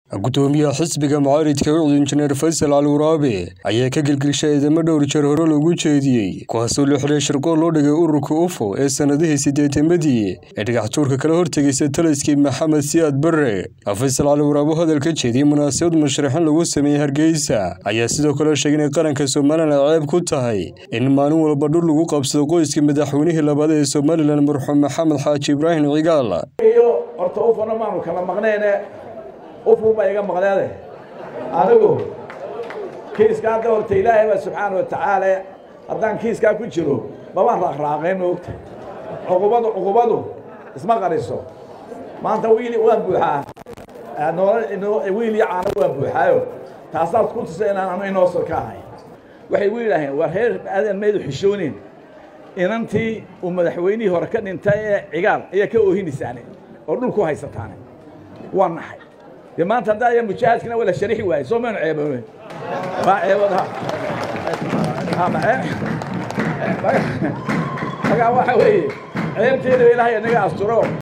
gudoomiyaha xisbiga mucaaridka ucud injineer faysal cali waraabe ayaa ka gelgelshay eedamo dhowr jeer hore loogu jeediyey kuwaasoo la xidhay shirqool loo dhigay ururka ufo ee sannadihii siddeetamadii ee dhagaxtuurka kala hortegaysa taliskii maxamed siyaad barre faysal cali waraabe oo hadal ka jeediyey munaasabad musharaxiin lagu sameeyey hargeysa ayaa sidoo kale sheegay inay qaranka somalilan ceeb ku tahay in maalin walba dhul lagu qabsado qoyska madaxweynihii labaad ee somalilan marxuum maxamed xaaji ibraahim cigaal horta ufana maanu kala maqnayne ufun baa iga maqneede anigu kiiska hadda horta ilaahay baa subxaana wa tacaala haddaan kiiskaa ku jiro mabaan raaqraaqayn moogta cuqubadu cuqubadu isma qariso maanta wiili waan buuxaa wiil iyo caano waan buuxaayo taasaad ku tusa inaan anu inoosor ka ahay waxay u yidhaaheen waa reer aadan maydu xishoonin inantii uu madaxweynihii hore ka dhintay ee cigaal ayaa ka oohinaysaane oo dhulku haysataane waa naxay dee maanta haddaa aya mujaahadkina wala sharixi waaye soo maynu ceeboone waa ceebada magaa waxa weeye ceebteeda ilaahay inaga asturo